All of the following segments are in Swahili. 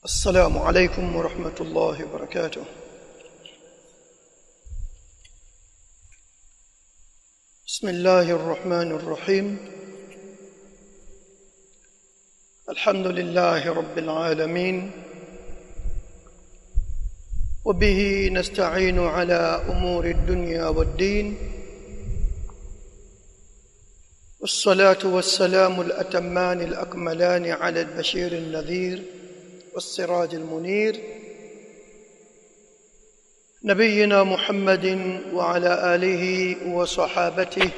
السلام عليكم ورحمة الله وبركاته بسم الله الرحمن الرحيم الحمد لله رب العالمين وبه نستعين على أمور الدنيا والدين والصلاة والسلام الأتمان الأكملان على البشير النذير والسراج المنير نبينا محمد وعلى آله وصحابته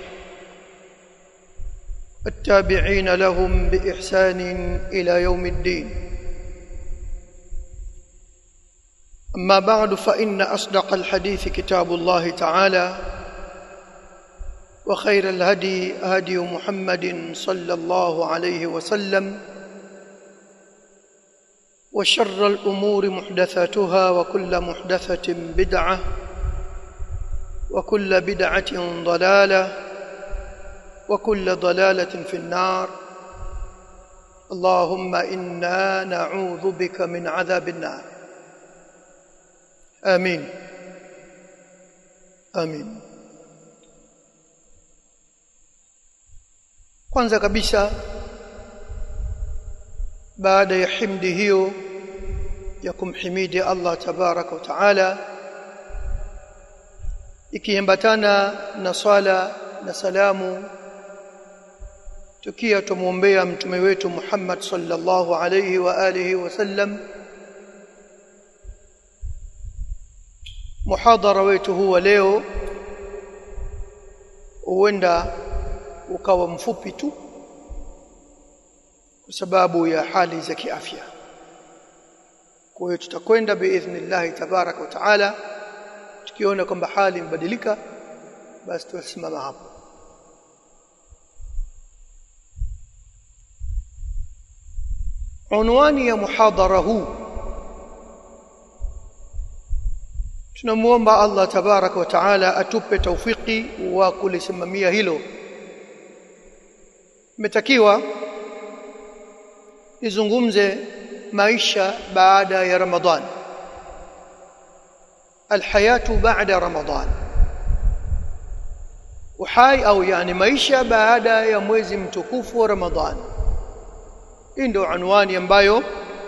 التابعين لهم بإحسان إلى يوم الدين أما بعد فإن أصدق الحديث كتاب الله تعالى وخير الهدي هدي محمد صلى الله عليه وسلم وشر الأمور محدثاتها وكل محدثة بدعة وكل بدعة ضلالة وكل ضلالة في النار اللهم إنا نعوذ بك من عذاب النار آمين آمين kwanza kabisa baada ya himdi hiyo ya kumhimidi Allah tabaraka wa taala ikiambatana na swala na salamu tukia tumuombea mtume wetu Muhammad sallallahu alayhi wa alihi wasallam muhadhara wetu huwa leo huenda ukawa mfupi tu kwa sababu ya hali za kiafya kwa hiyo tutakwenda biidhnillah tabaraka wa taala tukiona kwamba hali imebadilika basi tutasimama hapo unwani ya muhadhara huu tunamuomba Allah tabaraka wa taala atupe taufiki wa kulisimamia hilo imetakiwa nizungumze maisha baada ya Ramadhan alhayatu baada Ramadhan uhai au yani maisha baada ya mwezi mtukufu wa Ramadhan hii ndio anwani ambayo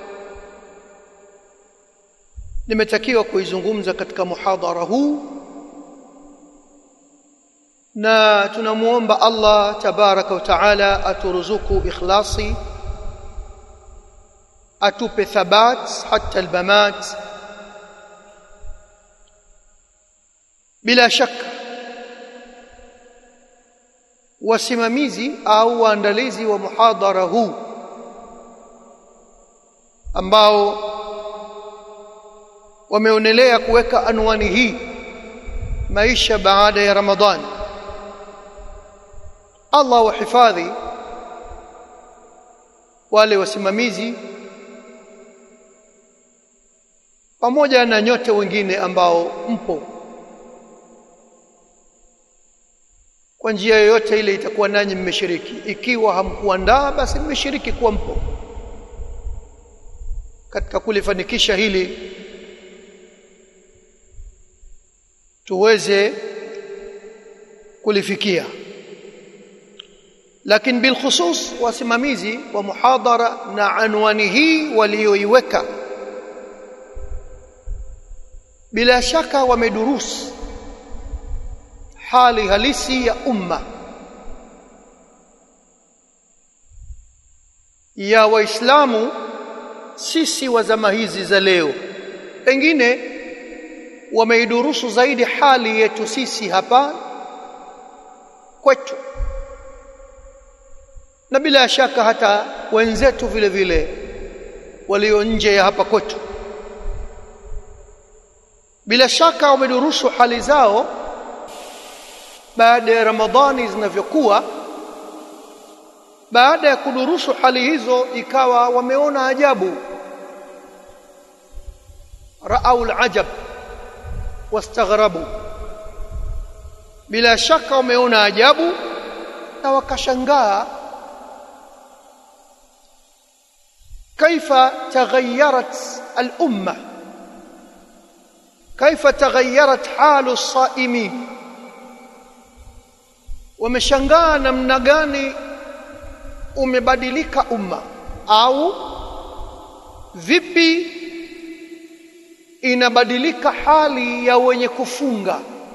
nimetakiwa kuizungumza katika muhadhara huu na tunamuomba Allah tabaraka wa taala aturuzuku ikhlasi atupe thabat hata albamat bila shaka wasimamizi au waandalizi wa muhadhara huu ambao wameonelea kuweka anwani hii maisha baada ya Ramadhani Allah wahifadhi wale wasimamizi pamoja na nyote wengine ambao mpo kwa njia yoyote ile itakuwa nanyi mmeshiriki ikiwa hamkuandaa basi mmeshiriki kuwa mpo katika kulifanikisha hili tuweze kulifikia lakini bilkhusus wasimamizi wa muhadhara na anwani hii walioiweka bila shaka wamedurusi hali halisi ya umma ya waislamu sisi wa zama hizi za leo pengine wameidurusu zaidi hali yetu sisi hapa kwetu na bila shaka hata wenzetu vile vile walio nje ya hapa kwetu bila shaka wamedurusu hali zao baada ya Ramadhani zinavyokuwa baada ya kudurusu hali hizo ikawa wameona ajabu raau alajab wastaghrabu bila shaka wameona ajabu na wakashangaa كيف تغيرت الامه كيف تغيرت حال الصائمين wameshangaa namna gani umebadilika umma au vipi inabadilika hali ya wenye kufunga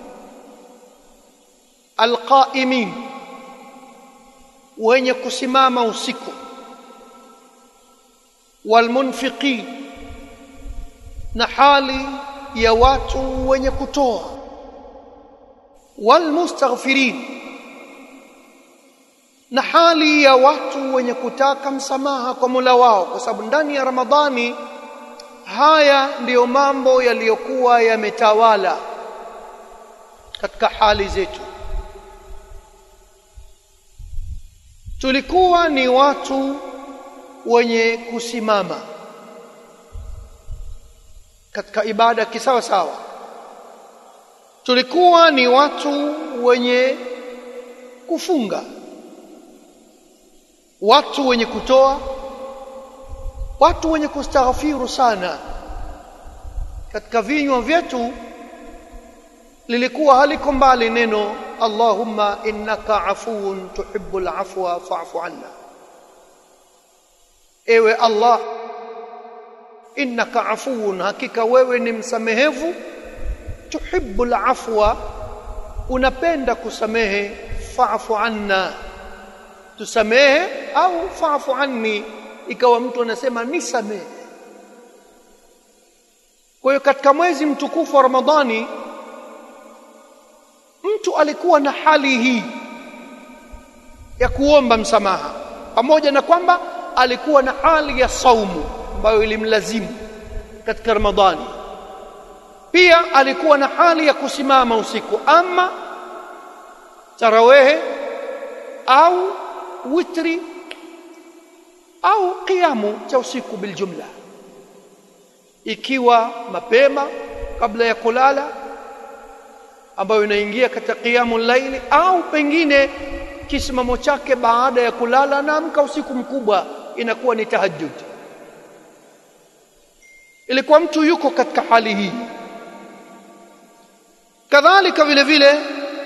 alqaimin wenye kusimama usiku walmunfiqin na hali ya watu wenye kutoa walmustaghfirin na hali ya watu wenye kutaka msamaha kwa Mola wao kwa sababu ndani ya Ramadhani haya ndiyo mambo yaliyokuwa yametawala katika hali zetu tulikuwa ni watu wenye kusimama katika ibada kisawa sawa tulikuwa ni watu wenye kufunga watu wenye kutoa watu wenye kustaghfiru sana katika vinywa vyetu lilikuwa haliko mbali neno Allahumma innaka afuwun tuhibbul afwa fa'fu anna ewe Allah innaka afuwun hakika wewe ni msamehevu tuhibbul afwa unapenda kusamehe fa'fu anna tusamehe au fa'fu anni ikawa mtu anasema nisamehe kwa hiyo katika mwezi mtukufu wa Ramadhani mtu alikuwa na hali hii ya kuomba msamaha pamoja na kwamba alikuwa na hali ya saumu ambayo ilimlazimu katika Ramadhani pia alikuwa na hali ya kusimama usiku ama tarawehe au witri au kiamu cha usiku biljumla ikiwa mapema kabla ya kulala ambayo inaingia katika kiamu laili au pengine kisimamo chake baada ya kulala na amka usiku mkubwa inakuwa ni tahajjud ilikuwa mtu yuko katika hali hii kadhalika vile vile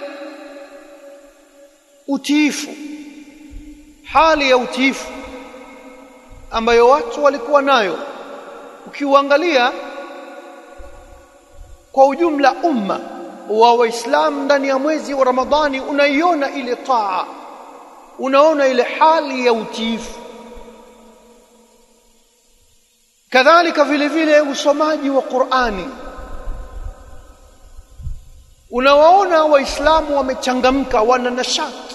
utiifu hali ya utiifu ambayo watu walikuwa nayo ukiuangalia kwa ujumla umma wa waislamu ndani ya mwezi wa ramadhani unaiona ile taa unaona ile hali ya utiifu kadhalika vile vile usomaji wa Qur'ani unawaona waislamu wamechangamka wana nashati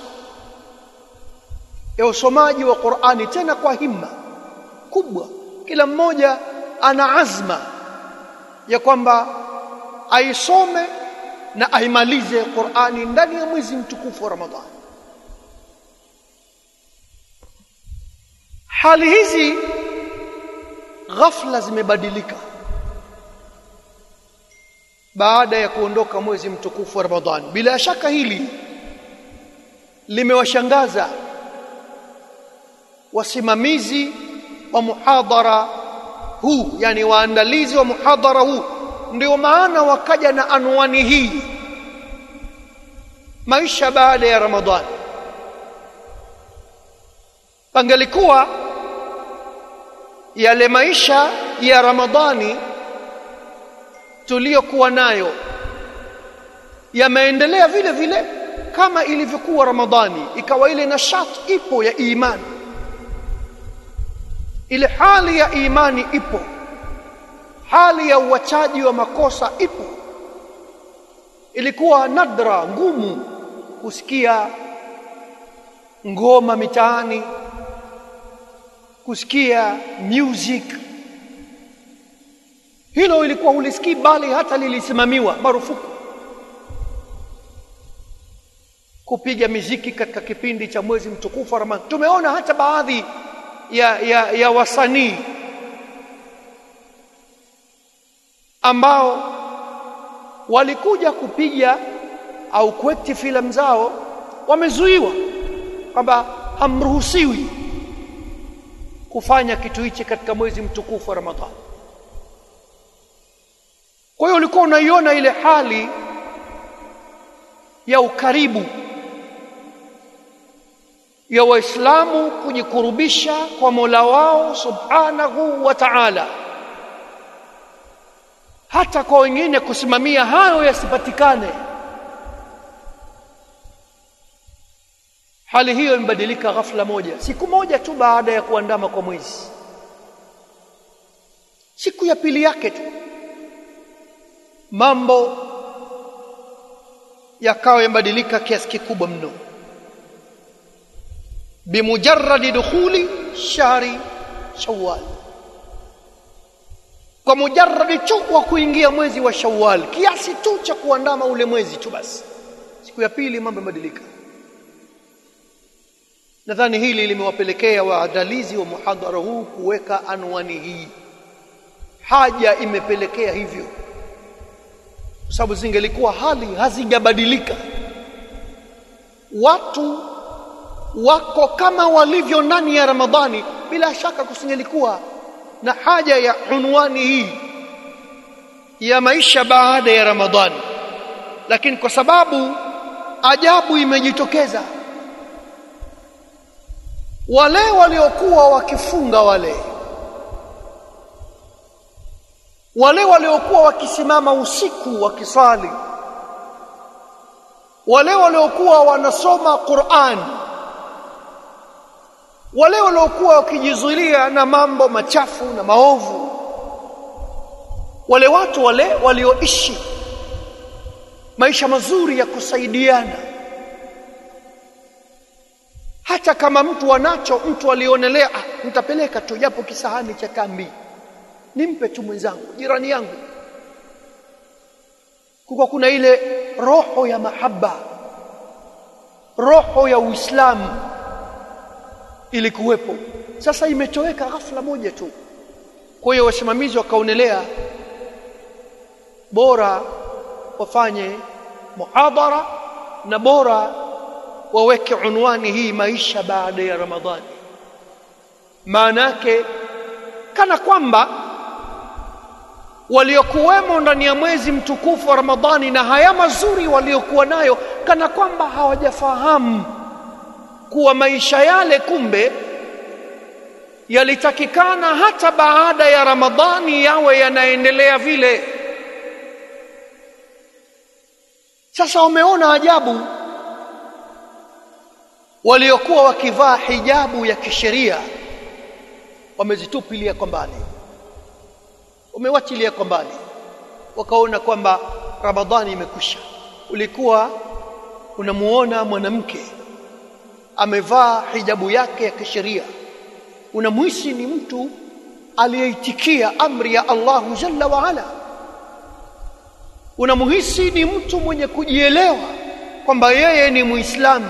ya usomaji wa Qur'ani tena kwa himma kubwa kila mmoja ana azma ya kwamba aisome na aimalize Qur'ani ndani ya mwezi mtukufu wa Ramadhani hali hizi ghafla zimebadilika baada ya kuondoka mwezi mtukufu wa Ramadhani bila shaka hili limewashangaza wasimamizi wa muhadhara huu yani waandalizi wa muhadhara huu ndio maana wakaja na anwani hii maisha baada ya Ramadhani pangelikuwa yale maisha ya Ramadhani tuliyokuwa nayo yameendelea vile vile kama ilivyokuwa Ramadhani ikawa ile nashat ipo ya imani ile hali ya imani ipo hali ya uachaji wa makosa ipo ilikuwa nadra ngumu kusikia ngoma mitaani kusikia music hilo ilikuwa ulisikii bali hata lilisimamiwa marufuku kupiga miziki katika kipindi cha mwezi mtukufu wa Ramadhani tumeona hata baadhi ya, ya, ya wasanii ambao walikuja kupiga au kuekti filamu zao wamezuiwa kwamba hamruhusiwi kufanya kitu hichi katika mwezi mtukufu wa Ramadhani. Kwa hiyo ulikuwa unaiona ile hali ya ukaribu ya Waislamu kujikurubisha kwa Mola wao Subhanahu wa Ta'ala, hata kwa wengine kusimamia hayo yasipatikane. Hali hiyo imebadilika ghafla moja, siku moja tu baada ya kuandama kwa mwezi, siku ya pili yake tu mambo yakawa yamebadilika kiasi kikubwa mno bimujarradi dukhuli shahri Shawwal, kwa mujarradi tu wa kuingia mwezi wa Shawwal, kiasi tu cha kuandama ule mwezi tu basi, siku ya pili mambo yamebadilika. Nadhani hili limewapelekea waandalizi wa muhadhara huu kuweka anwani hii, haja imepelekea hivyo, kwa sababu zingelikuwa hali hazijabadilika, watu wako kama walivyo ndani ya Ramadhani, bila shaka kusingelikuwa na haja ya unwani hii ya maisha baada ya Ramadhani, lakini kwa sababu ajabu imejitokeza, wale waliokuwa wakifunga wale wale waliokuwa wakisimama usiku wakisali, wale waliokuwa wanasoma Qur'an wale waliokuwa wakijizuilia na mambo machafu na maovu, wale watu wale walioishi maisha mazuri ya kusaidiana, hata kama mtu anacho, mtu alionelea ah, nitapeleka tu japo kisahani cha tambi, nimpe tu mwenzangu, jirani yangu, kuko kuna ile roho ya mahaba, roho ya Uislamu ilikuwepo. Sasa imetoweka ghafla moja tu. Kwa hiyo wasimamizi wakaonelea bora wafanye muhadhara na bora waweke unwani hii, maisha baada ya Ramadhani. Maana yake kana kwamba waliokuwemo ndani ya mwezi mtukufu wa Ramadhani na haya mazuri waliokuwa nayo, kana kwamba hawajafahamu kuwa maisha yale kumbe yalitakikana hata baada ya Ramadhani yawe yanaendelea vile. Sasa wameona ajabu, waliokuwa wakivaa hijabu ya kisheria wamezitupilia kwa mbali, wamewachilia kwa mbali, wakaona kwamba Ramadhani imekwisha. Ulikuwa unamuona mwanamke amevaa hijabu yake ya kisheria, unamhisi ni mtu aliyeitikia amri ya Allahu jalla wa ala, unamhisi ni mtu mwenye kujielewa kwamba yeye ni Muislamu,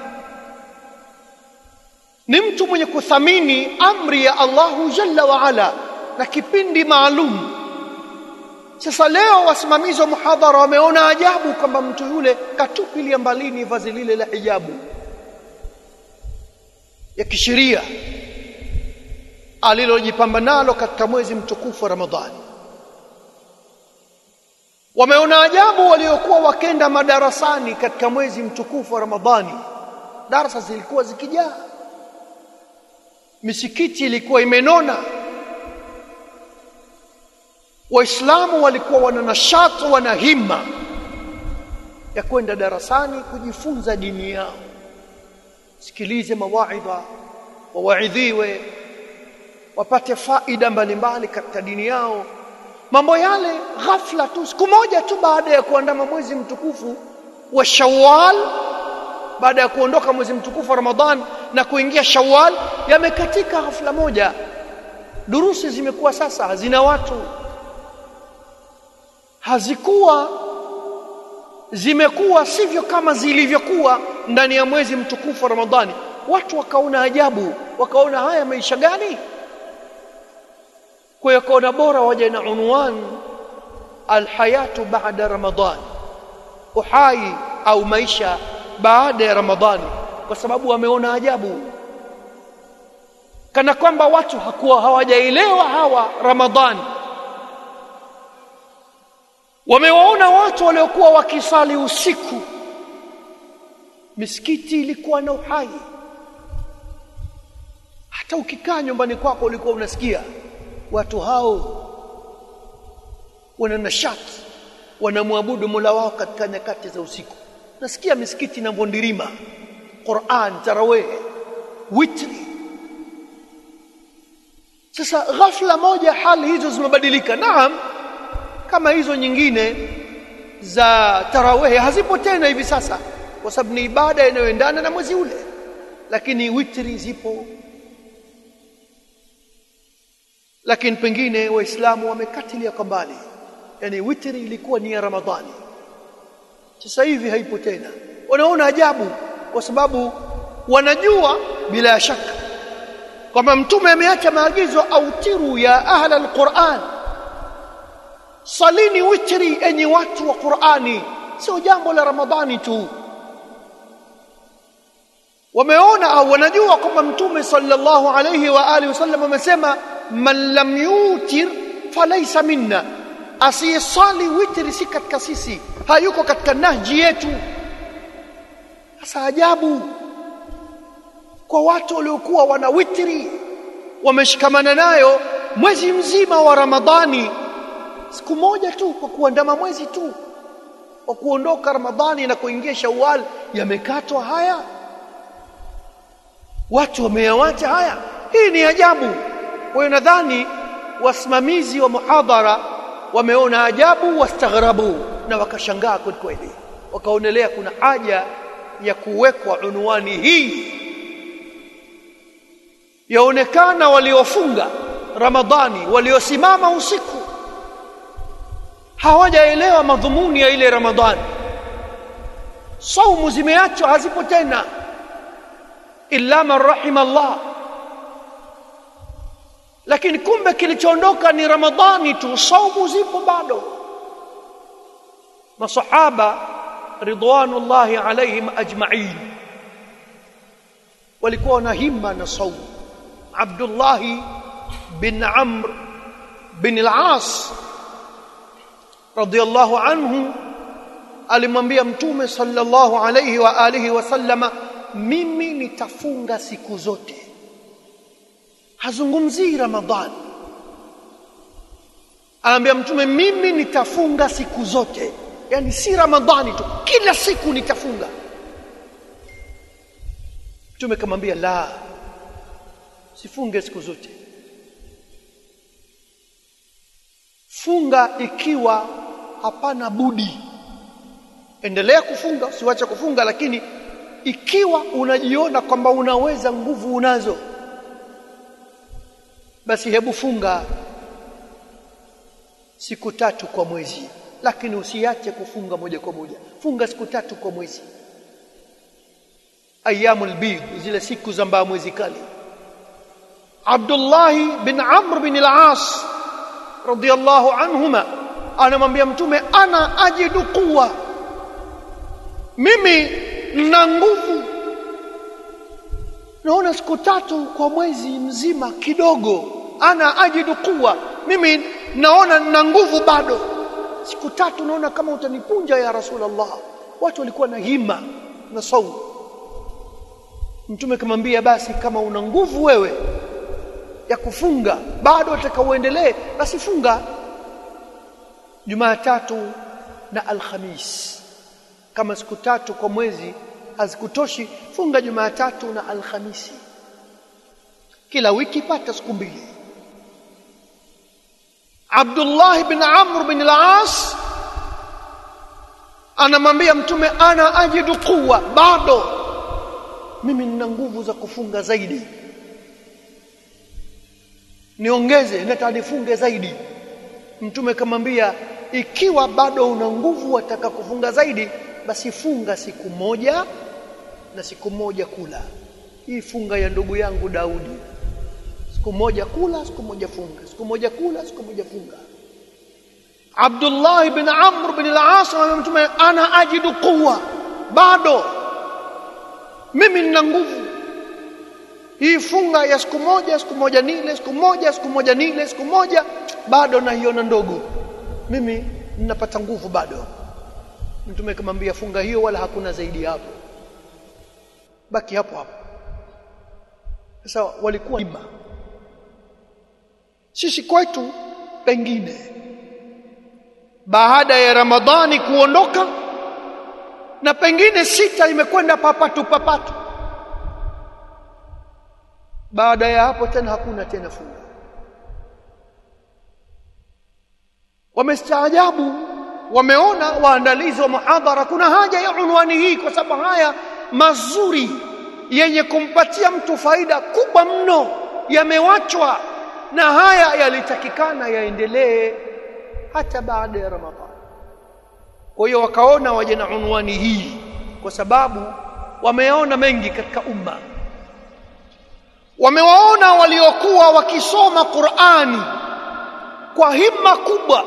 ni mtu mwenye kuthamini amri ya Allahu jalla wa ala na kipindi maalum. Sasa leo wasimamizi wa muhadhara wameona ajabu kwamba mtu yule katupilia mbalini vazi lile la hijabu ya kisheria alilojipamba nalo katika mwezi mtukufu wa Ramadhani. Wameona ajabu waliokuwa wakenda madarasani katika mwezi mtukufu wa Ramadhani, darasa zilikuwa zikijaa, misikiti ilikuwa imenona, Waislamu walikuwa wana nashati, wana himma ya kwenda darasani kujifunza dini yao sikilize mawaidha, wawaidhiwe, wapate faida mbalimbali katika dini yao. Mambo yale ghafla tu, siku moja tu baada ya kuandama mwezi mtukufu wa Shawwal, baada ya kuondoka mwezi mtukufu wa Ramadhan na kuingia Shawwal, yamekatika ghafla moja. Durusi zimekuwa sasa hazina watu, hazikuwa zimekuwa sivyo kama zilivyokuwa ndani ya mwezi mtukufu wa Ramadhani. Watu wakaona ajabu, wakaona haya maisha gani? Kwa hiyo kaona bora waje na unwan alhayatu baada Ramadhan, uhai au maisha baada ya Ramadhani, kwa sababu wameona ajabu kana kwamba watu hakuwa hawajaelewa hawa Ramadhani wamewaona watu waliokuwa wakisali usiku misikiti ilikuwa na uhai hata ukikaa nyumbani kwako ulikuwa unasikia watu hao wana nashati wanamwabudu Mola wao katika nyakati za usiku nasikia misikiti na mbondirima Qur'an tarawih witri sasa ghafla moja hali hizo zimebadilika naam kama hizo nyingine za tarawih hazipo tena hivi sasa kwa sababu ni ibada inayoendana na mwezi ule lakini witri zipo lakini pengine waislamu wamekatilia kwa mbali yani witri ilikuwa ni ya ramadhani sasa hivi haipo tena wanaona ajabu kwa sababu wanajua bila shaka kwamba mtume ameacha maagizo autiru ya ahla alquran salini witri enyi watu wa qurani sio jambo la ramadhani tu wameona au wanajua kwamba mtume sallallahu alayhi wa alihi wasallam amesema man lam yutir falaysa minna asiyesali witri si katika sisi hayuko katika nahji yetu sasa ajabu kwa watu waliokuwa wana witri wameshikamana nayo mwezi mzima wa Ramadhani siku moja tu kwa kuandama mwezi tu kwa kuondoka Ramadhani na kuingia Shawwal yamekatwa haya watu wameyawacha haya hii ni ajabu kwa hiyo nadhani wasimamizi wa muhadhara wameona ajabu wastaghrabu na wakashangaa kweli kweli wakaonelea kuna haja ya kuwekwa unwani hii yaonekana waliofunga Ramadhani waliosimama usiku hawajaelewa madhumuni ya ile Ramadhani saumu zimeachwa hazipo tena illa man rahima Allah lakini kumbe kilichoondoka ni Ramadhani tu saumu zipo bado masahaba ridwanullahi alaihim ajma'in walikuwa na himma na saumu Abdullah bin Amr bin al-As radiyallahu anhu alimwambia mtume sallallahu alayhi wa alihi wasallama mimi nitafunga siku zote hazungumzii ramadhani anaambia mtume mimi nitafunga siku zote yani si ramadhani tu kila siku nitafunga mtume kamwambia la sifunge siku zote funga ikiwa hapana budi endelea kufunga usiwache kufunga lakini ikiwa unajiona kwamba unaweza nguvu unazo basi hebu funga siku tatu kwa mwezi lakini usiache kufunga moja kwa moja funga siku tatu kwa mwezi ayyamul bid zile siku za mbaa mwezi kali Abdullah bin Amr bin al-As radiyallahu anhuma anamwambia mtume ana ajidu quwa mimi na nguvu naona siku tatu kwa mwezi mzima kidogo ana ajidu quwa mimi naona na nguvu bado siku tatu naona kama utanipunja ya rasulullah watu walikuwa na hima na saumu mtume kamwambia basi kama una nguvu wewe ya kufunga bado utakauendelee basi funga Jumatatu na Alhamis kama siku tatu kwa mwezi hazikutoshi funga Jumatatu na Alhamisi kila wiki pata siku mbili Abdullah bin Amr bin al-As anamwambia mtume ana ajidu quwa bado mimi nina nguvu za kufunga zaidi niongeze nataka nifunge zaidi mtume kamwambia ikiwa bado una nguvu wataka kufunga zaidi basi funga siku moja na siku moja kula hii funga ya ndugu yangu Daudi siku moja kula siku moja funga siku moja kula siku moja funga Abdullah ibn Amr ibn al-As mtume ana ajidu quwa bado mimi nina nguvu hii funga ya siku moja siku moja nile siku moja siku moja nile siku moja bado naiona ndogo mimi ninapata nguvu bado mtume kamwambia funga hiyo wala hakuna zaidi hapo baki hapo hapo sasa walikuwa ima sisi kwetu pengine baada ya ramadhani kuondoka na pengine sita imekwenda papatu papatu baada ya hapo tena hakuna tena funga wamestaajabu wameona waandalizi wa muhadhara kuna haja ya unwani hii kwa sababu haya mazuri yenye kumpatia mtu faida kubwa mno yamewachwa na haya yalitakikana yaendelee hata baada ya ramadhani kwa hiyo wakaona waje na unwani hii kwa sababu wameona mengi katika umma wamewaona waliokuwa wakisoma Qur'ani kwa himma kubwa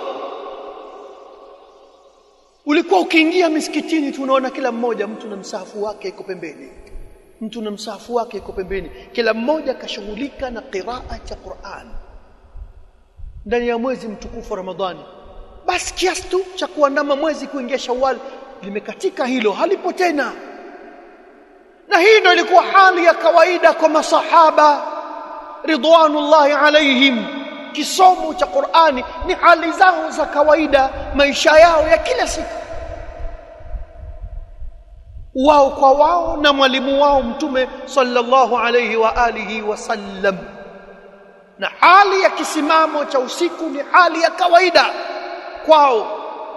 ulikuwa ukiingia misikitini tunaona kila mmoja mtu na msahafu wake iko pembeni mtu na msahafu wake iko pembeni kila mmoja kashughulika na qiraa cha Qur'an ndani ya mwezi mtukufu Ramadhani basi kiasi tu cha kuandama mwezi kuingia Shawwal limekatika hilo halipo tena na hii ndio ilikuwa hali ya kawaida kwa masahaba ridwanullahi alaihim kisomo cha Qur'ani ni hali zao za kawaida maisha yao ya kila siku wao kwa wao na mwalimu wao mtume sallallahu alayhi wa alihi wasallam na hali ya kisimamo cha usiku ni hali ya kawaida kwao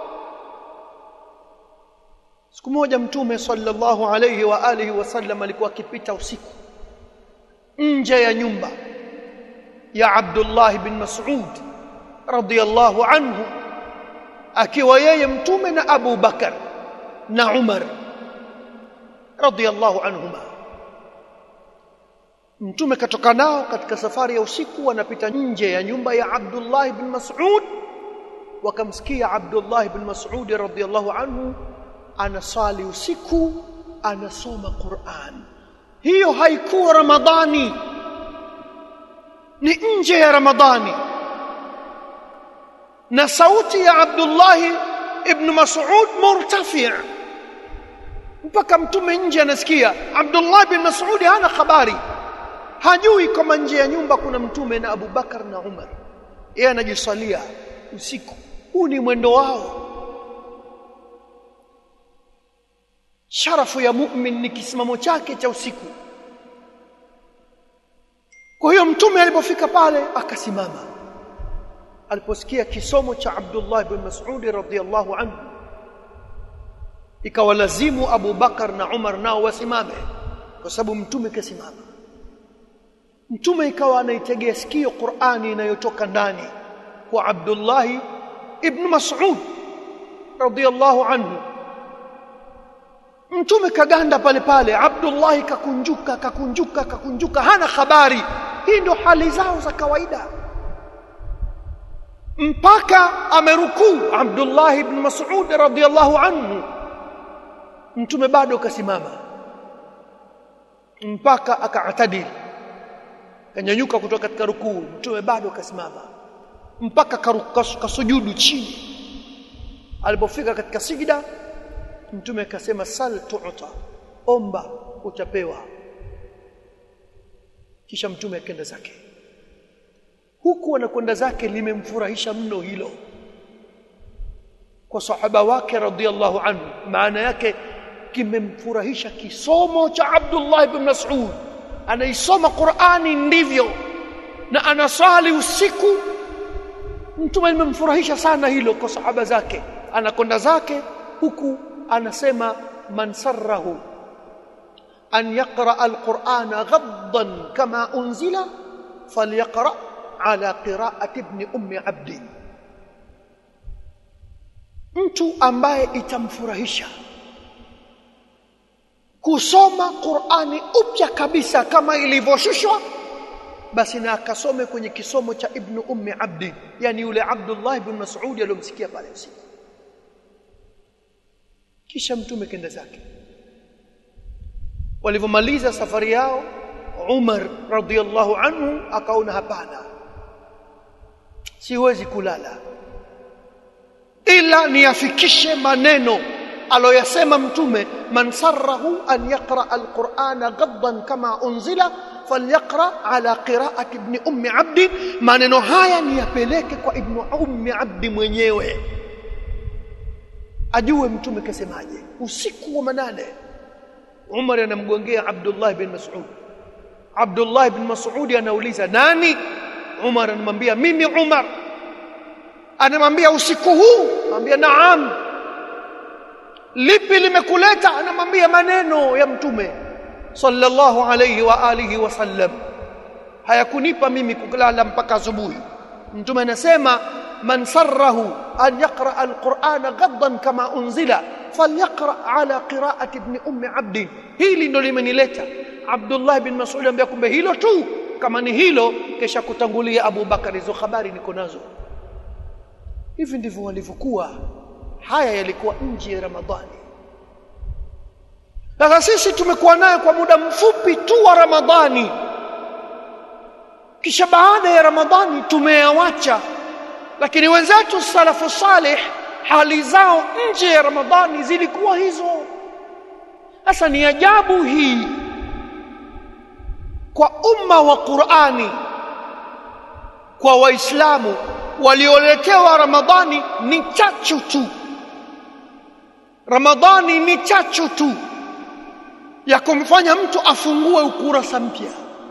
siku moja mtume sallallahu alayhi wa alihi wasallam alikuwa akipita usiku nje ya nyumba ya Abdullah bin Mas'ud radiyallahu anhu akiwa yeye mtume na Abu Bakar na Umar radiyallahu anhuma mtume katoka nao katika safari ya usiku wanapita nje ya nyumba ya Abdullah bin Mas'ud wakamsikia Abdullah bin Mas'ud radiyallahu anhu anasali usiku anasoma Qur'an hiyo haikuwa Ramadhani ni nje ya Ramadhani na sauti ya Abdullah ibn Mas'ud murtafi' mpaka mtume nje anasikia Abdullah bin Mas'ud hana habari hajui kama nje ya nyumba kuna mtume na Abu Bakar na Umar yeye anajisalia usiku huu ni mwendo wao sharafu ya mu'min ni kisimamo chake cha usiku kwa hiyo mtume alipofika pale akasimama aliposikia kisomo cha Abdullah bin Mas'ud radhiyallahu anhu ikawalazimu Abu Bakar na Umar nao wasimame kwa sababu mtume kasimama mtume ikawa anaitegea sikio Qur'ani inayotoka ndani kwa Abdullah ibn Mas'ud radhiyallahu anhu mtume kaganda pale pale Abdullah kakunjuka kakunjuka kakunjuka hana habari hii ndio hali zao za kawaida mpaka amerukuu Abdullah ibn Mas'ud radhiyallahu anhu mtume bado kasimama mpaka akaatadil kanyanyuka kutoka katika rukuu mtume bado kasimama mpaka kasujudu chini alipofika katika sijida mtume akasema sal tu'ta omba utapewa kisha mtume akaenda zake huku anakwenda zake limemfurahisha mno hilo kwa sahaba wake radhiallahu anhu maana yake kimemfurahisha kisomo cha Abdullah ibn Mas'ud anaisoma Qur'ani ndivyo na anasali usiku mtume limemfurahisha sana hilo kwa sahaba zake anakwenda zake huku anasema man sarrahu an yaqra alqur'ana ghaddan kama unzila falyaqra ala qira'ati ibn ummi abd mtu ambaye itamfurahisha kusoma Qur'ani upya kabisa kama ilivyoshushwa basi na akasome kwenye kisomo cha ibn ummi abdi yani yule Abdullah ibn Mas'ud aliyomsikia pale usiku kisha mtume kenda zake walivyomaliza safari yao Umar radhiallahu anhu akaona hapana siwezi kulala ila niyafikishe maneno aloyasema mtume man sarrahu an yaqra alqur'ana ghaddan kama unzila falyaqra ala qira'ati ibn ummi abdi maneno haya niyapeleke kwa ibn ummi abdi mwenyewe ajue mtume kasemaje usiku wa manane Umar anamgongea Abdullah bin Mas'ud Abdullah bin Mas'ud anauliza nani Umar anamwambia mimi Umar anamwambia usiku huu anamwambia naam lipi limekuleta anamwambia maneno ya mtume sallallahu alayhi wa alihi wasallam hayakunipa mimi kulala mpaka asubuhi mtume anasema man sarrahu an yaqra alqur'ana ghaddan kama unzila falyaqra ala qira'ati ibn ummi abdi hili ndo limenileta Abdullah bin Mas'ud anambia kumbe hilo tu kama ni hilo kesha kutangulia Abu Bakari hizo habari niko nazo hivi ndivyo walivyokuwa haya yalikuwa nje ya Ramadhani sasa sisi tumekuwa nayo kwa muda mfupi tu wa Ramadhani kisha baada ya Ramadhani tumeyawacha lakini wenzetu salafu salih hali zao nje ya Ramadhani zilikuwa hizo sasa ni ajabu hii kwa umma wa Qur'ani kwa waislamu walioletewa Ramadhani ni chachu tu Ramadhani ni chachu tu ya kumfanya mtu afungue ukurasa mpya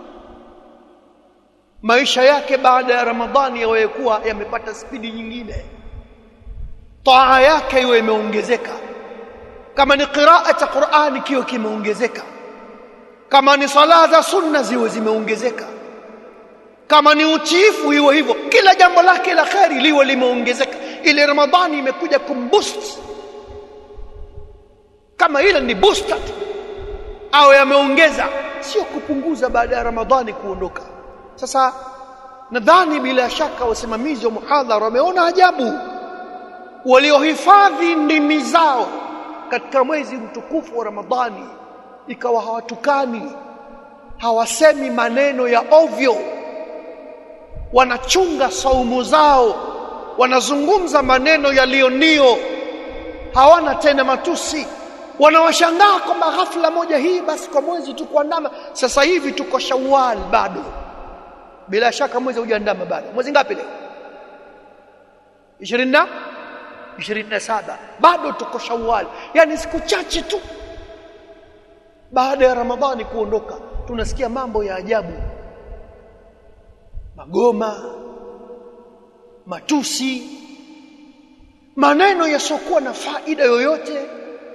maisha yake baada ya Ramadhani yawe kuwa yamepata spidi nyingine taa yake iwe imeongezeka kama ni qiraa cha Qur'ani kiwe kimeongezeka kama ni sala za sunna ziwe zimeongezeka kama ni utiifu iwe hivyo kila jambo lake la kheri liwe limeongezeka ile Ramadhani imekuja kumboost kama ile ni booster tu au yameongeza sio kupunguza baada ya Ramadhani kuondoka sasa nadhani bila shaka wasimamizi wa muhadhara wameona ajabu waliohifadhi ndimi zao katika mwezi mtukufu wa Ramadhani ikawa hawatukani hawasemi maneno ya ovyo wanachunga saumu zao wanazungumza maneno yaliyonio hawana tena matusi wanawashangaa kwamba ghafla moja hii basi kwa mwezi tu kuandama sasa hivi tuko Shawwal bado bila shaka mwezi hujaandama bado mwezi ngapi leo 20 na 27 bado tuko Shawwal yani siku chache tu baada ya Ramadhani kuondoka tunasikia mambo ya ajabu magoma matusi maneno yasiokuwa na faida yoyote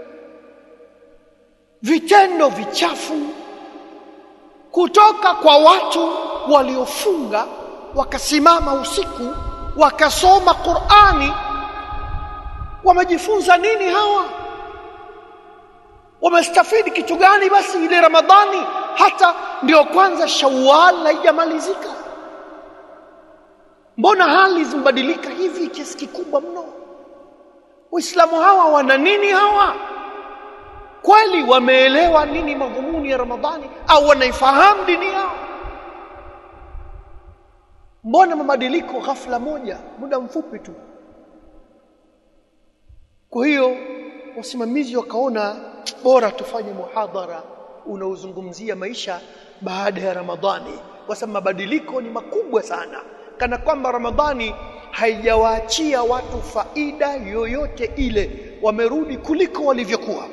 vitendo vichafu kutoka kwa watu waliofunga wakasimama usiku wakasoma Qur'ani wamejifunza nini hawa wamestafidi kitu gani basi ile Ramadhani hata ndio kwanza Shawwal haijamalizika mbona hali zimbadilika hivi kiasi kikubwa mno waislamu hawa wana nini hawa kweli wameelewa nini madhumuni ya Ramadhani au wanaifahamu dini yao mbona mabadiliko ghafla moja muda mfupi tu kwa hiyo wasimamizi wakaona bora tufanye muhadhara unaozungumzia maisha baada ya Ramadhani kwa sababu mabadiliko ni makubwa sana kana kwamba Ramadhani haijawaachia watu faida yoyote ile wamerudi kuliko walivyokuwa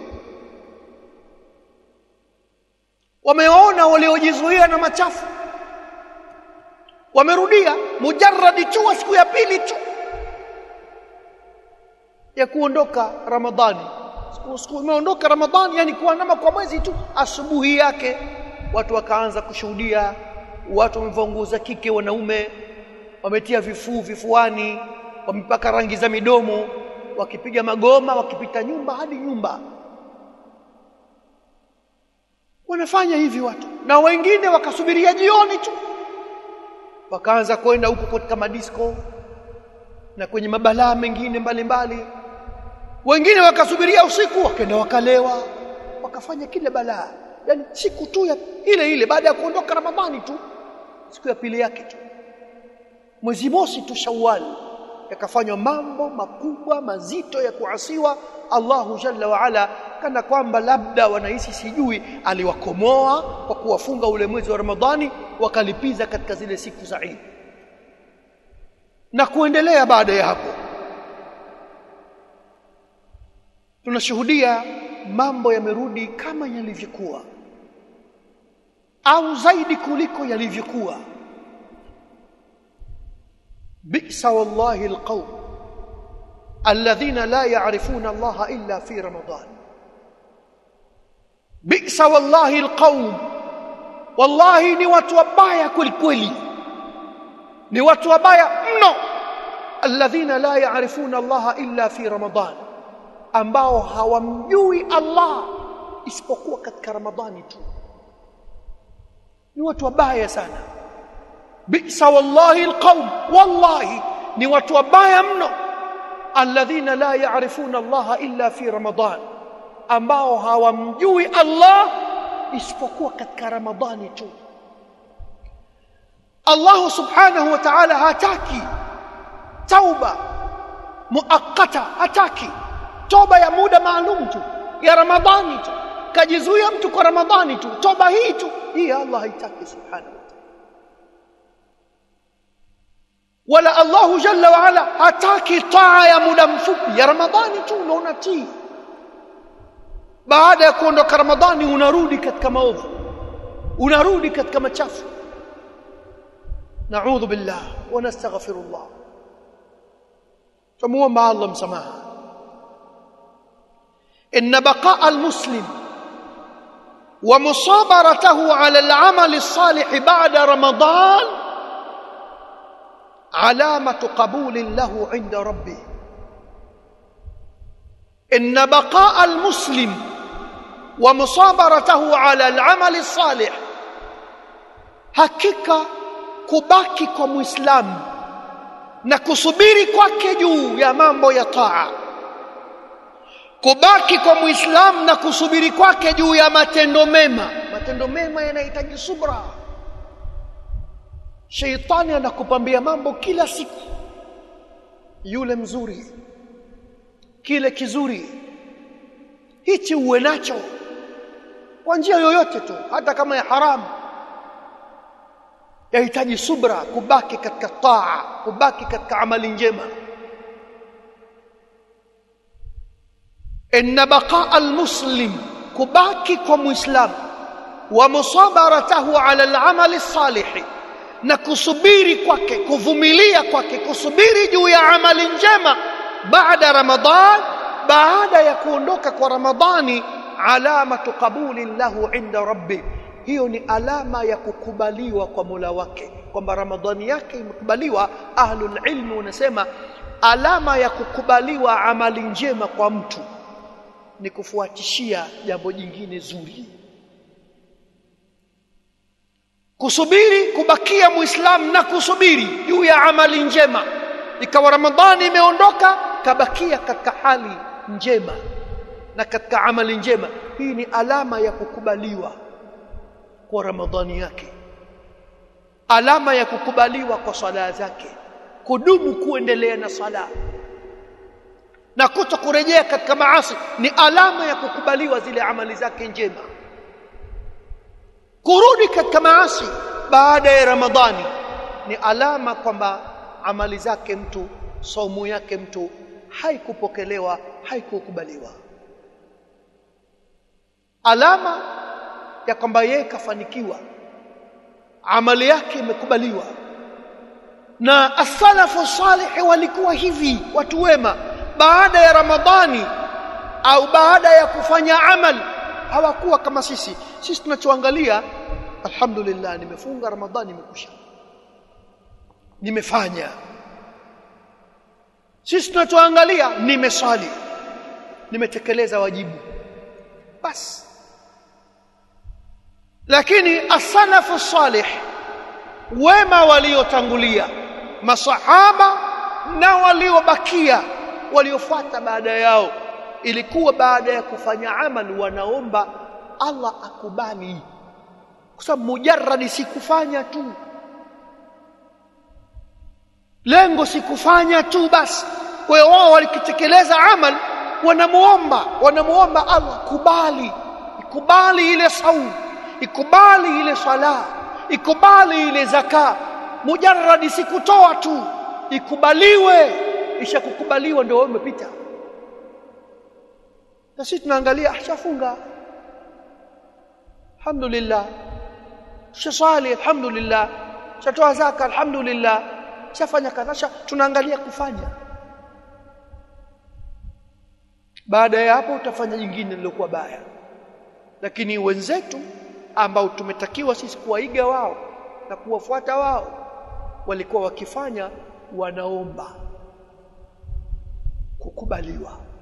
wameona waliojizuia na machafu wamerudia mujarradi tu siku ya pili tu ya kuondoka Ramadhani siku imeondoka Ramadhani yani kuandama kwa mwezi tu asubuhi yake watu wakaanza kushuhudia watu wamevaa nguo za kike wanaume wametia vifuu vifuani wamepaka rangi za midomo wakipiga magoma wakipita nyumba hadi nyumba wanafanya hivi watu na wengine wakasubiria jioni tu wakaanza kwenda huko katika madisko na kwenye mabalaa mengine mbalimbali mbali. wengine wakasubiria usiku wakaenda wakalewa wakafanya kile balaa yani siku tu ya ile ile baada ya kuondoka ramadhani tu siku ya pili yake tu mwezi mosi tu shawwal yakafanywa mambo makubwa mazito ya kuasiwa Allahu jalla wa ala kana kwamba labda wanahisi sijui aliwakomoa kwa kuwafunga ule mwezi wa Ramadhani wakalipiza katika zile siku za Eid na kuendelea baada ya hapo tunashuhudia mambo yamerudi kama yalivyokuwa au zaidi kuliko yalivyokuwa bi'sa wallahi alqawm alladhina la ya'rifuna Allah illa fi ramadan bi'sa wallahi alqawm wallahi ni watu wabaya kweli ni watu wabaya mno alladhina la ya'rifuna Allah illa fi ramadan ambao hawamjui Allah isipokuwa katika Ramadhani tu ni watu wabaya sana bisa wallahi alqaum wallahi ni watu wabaya mno alladhina la ya'rifuna Allah illa fi Ramadan ambao hawamjui Allah isipokuwa katika Ramadhani tu Allah subhanahu wa ta'ala hataki tauba muakkata hataki toba ya muda maalum tu ya ramadhani tu kajizuia mtu kwa ramadhani tu toba hii tu hii Allah haitaki subhanahu wala Allah jalla wa ala hataki taa ya muda mfupi ya ramadhani tu unaona tii baada ya kuondoka ramadhani unarudi katika maovu unarudi katika machafu naudhu billah wa nastaghfirullah tumuomba Allah msamaha إن بقاء المسلم ومصابرته على العمل الصالح بعد رمضان علامة قبول له عند ربه إن بقاء المسلم ومصابرته على العمل الصالح hakika kubaki kwa muislamu na kusubiri kwake juu ya mambo ya taa kubaki kwa muislamu na kusubiri kwake juu ya matendo mema matendo mema yanahitaji subra sheitani anakupambia mambo kila siku yule mzuri kile kizuri hichi uwe nacho kwa njia yoyote tu hata kama ya haramu yahitaji subra kubaki katika taa kubaki katika amali njema ان بقاء المسلم كباكي كمسلم ومصابرته على العمل الصالح na kusubiri kwake kuvumilia kwake kusubiri juu ya amali njema baada ramadhan baada ya kuondoka kwa ramadhani alamatu qabuli lahu inda rabbi hiyo ni alama ya kukubaliwa kwa Mola wake kwamba ramadhani yake imekubaliwa ahlul ilmi wanasema alama ya kukubaliwa amali njema kwa mtu ni kufuatishia jambo jingine zuri kusubiri kubakia muislamu na kusubiri juu ya amali njema ikawa ramadhani imeondoka kabakia katika hali njema na katika amali njema hii ni alama ya kukubaliwa kwa ramadhani yake alama ya kukubaliwa kwa swala zake kudumu kuendelea na sala na kuto kurejea katika maasi ni alama ya kukubaliwa zile amali zake njema kurudi katika maasi baada ya ramadhani ni alama kwamba amali zake mtu saumu yake mtu haikupokelewa haikukubaliwa alama ya kwamba yeye kafanikiwa amali yake imekubaliwa na asalafu salih walikuwa hivi watu wema baada ya ramadhani au baada ya kufanya amal hawakuwa kama sisi sisi tunachoangalia alhamdulillah nimefunga ramadhani imekusha nimefanya sisi tunachoangalia nimeswali nimetekeleza wajibu basi lakini asalafu salih wema waliotangulia masahaba na waliobakia waliofuata baada yao ilikuwa baada ya kufanya amali wanaomba Allah akubali kwa sababu mujarradi sikufanya tu lengo sikufanya tu basi kwa hiyo wao walikitekeleza amal wanamuomba wanamuomba Allah kubali ikubali ile saumu ikubali ile sala ikubali ile zaka mujarradi sikutoa tu ikubaliwe isha kukubaliwa ndio wewe umepita na sisi tunaangalia ashafunga alhamdulillah shasali alhamdulillah shatoa zaka alhamdulillah shafanya kadha tunaangalia kufanya baada ya hapo utafanya jingine lilokuwa baya lakini wenzetu ambao tumetakiwa sisi kuwaiga wao na kuwafuata wao walikuwa wakifanya wanaomba kukubaliwa